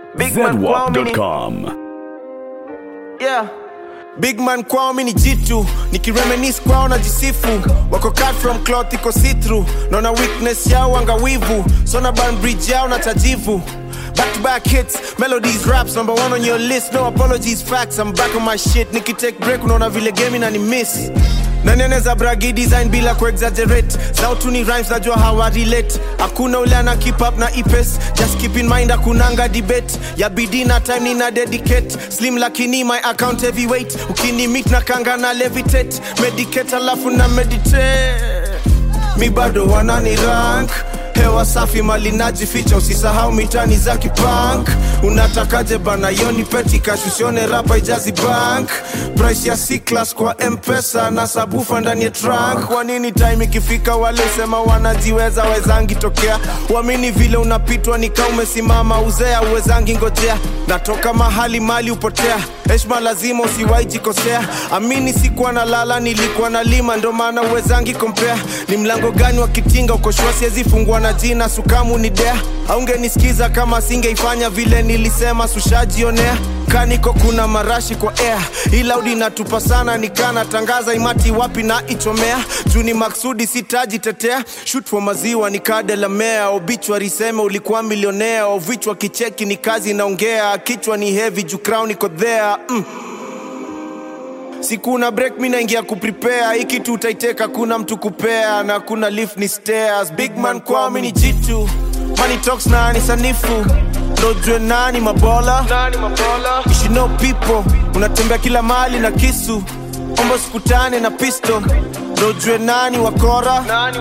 Big man kwao mini zedwap.com. yeah. Big man kwao mini jitu nikiremenis kwao na jisifu wako cut from cloth iko see through naona weakness yao angawivu sona ban bridge yao na tajivu Back to back hits, melodies, raps, number one on your list. No apologies, facts. I'm back on my shit. Niki take break, unaona vile game na ni miss. Nani anaweza bragi design bila kuexaggerate zao tu ni rhymes najua hawa relate hakuna ule ana keep up na ipes just keep in mind hakunanga debate ya bidii na time nina dedicate slim lakini my account heavyweight ukini meet na kanga na levitate medicate alafu na meditate mi bado wanani rank hewa safi mali najificha usisahau mitani za kipank unatakaje bana yoni petikash usione rapa ijazi bank price ya c-class kwa mpesa na sabufa ndani ya trunk kwa nini time ikifika wale usema wanajiweza wezangi tokea uamini vile unapitwa nika umesimama uzea uwezangi ngojea natoka mahali mali upotea heshma lazima usiwai jikosea amini sikuwa na lala nilikuwa na lima ndo maana uwezangi kompea ni mlango gani wa kitinga ukoshua siwezi fungua na jina sukamu ni dea aungenisikiza kama singeifanya vile nilisema sushajionea kaniko kuna marashi kwa air ilaudi natupa sana nikana tangaza imati wapi na ichomea juu ni maksudi sitajitetea shut for maziwa nikadelamea obichwa seme ulikuwa milionea ovichwa kicheki ni kazi naongea kichwa ni heavy juu crown iko there mm sikuna break mi naingia kuprepare hii kitu utaiteka kuna mtu kupea na kuna lift ni stairs big man kwao mi ni jitu money talks na ni sanifu ndojue nani mabola You should know people unatembea kila mali na kisu ombo sikutane na pisto ndojue nani wakora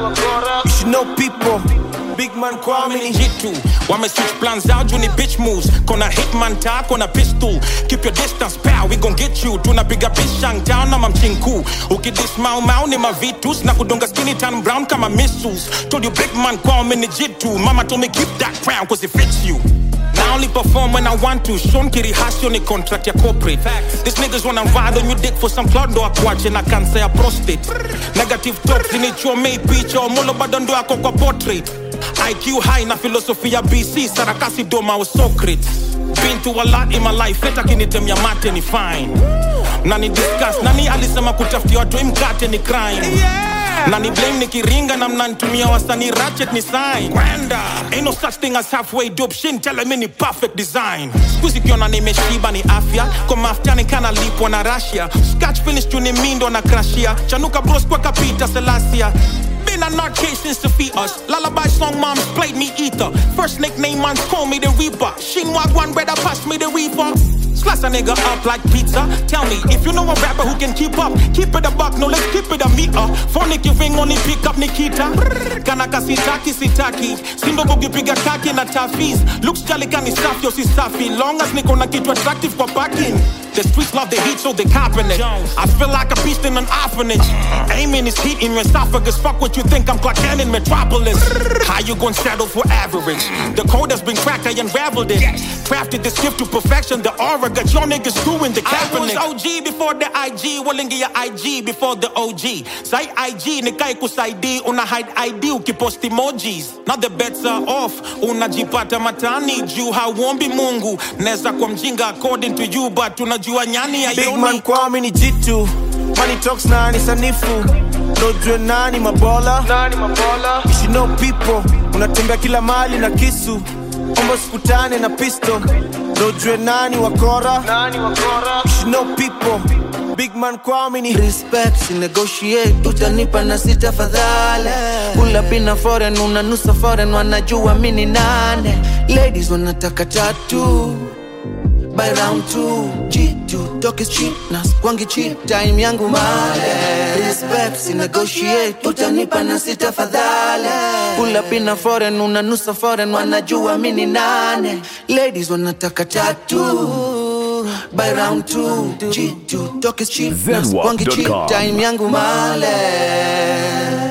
You should know people big man kwao mi ni jitu wame switch plans out juu ni bitch moves kona hitman ta kona pistol keep your distance pal we gon get you tunapiga pishang town na mamchinku ukidis mau mau ni mavitus na kudonga skinny tan brown kama missiles told you big man kwao mini jitu mama told me keep that crown cause it fits you I only perform when I want to. Sean Kiri Hasio ni contract ya corporate. These niggas wanna ride on your dick for some cloud ndo akuache na kansa ya prostate. Negative talk zinichomei picha omolo bado ndo yako kwa portrait. IQ high na philosophy ya BC sarakasi doma wa Socrates. Been through a lot in my life, hata kinitemia mate ni fine. Nani discuss, nani alisema kutafutia watu mkate ni crime. Nani blame nikiringa na mnanitumia wasanii ratchet ni sign. Kwenda. Ain't no such thing as halfway dope shin tell me ni perfect design. Squeezy kiona nimeshiba ni afya, kwa maftani kana lipwa na Russia. Scratch finish tu ni mindo na crashia. Chanuka bros kwa kapita Selassia. Been a nut case since the fetus. Lullaby song moms played me ether. First nickname man call me the Reaper. Shinwag one brother pass me the reefer. Slice a nigga up like pizza. Tell me if you know a rapper who can keep up. Keep it a buck, no let's keep it a meter. Phonic you ring only pick up Nikita. Kanaka sitaki sitaki. Simba bugi piga kaki na tafis. Looks jolly kani safi yo si safi. Long as niko na kitu attractive kwa parking. The streets love the heat so they copping it. I feel like a beast in an orphanage. Aiming is heat in your esophagus. Fuck what you think I'm Clark Kent in Metropolis. How you gonna settle for average? The code has been cracked, I unraveled it. Crafted this gift to perfection. The aura got your niggas screwing the Kaepernick. I was OG before the IG. Walingi ya IG before the OG. Say IG, nikai kusaidi. Una hide ID, ukipost emojis. Now the bets are off. Unajipata matani. Juu hauombi mungu. Neza kwa mjinga according to you. But unajua nyani ya big man kwao mi ni jitu money talks na ni sanifu ndojue nani mabola You should know people unatembea kila mali na kisu ombo sikutane na pisto ndojue nani wakora You should know people big man kwao mi ni respect si negotiate utanipa na sita fadhale pula pina foreign unanusa foreign wanajua mini nane ladies wanataka tatu by round two G2 talk is cheap na kwangi cheap time yangu male respect si negotiate utanipa na sita fadhale pula pina foreign unanusa foreign wanajua mini nane ladies wanataka tatu by round two G2 talk is cheap na kwangi cheap Zedwap.com. time yangu male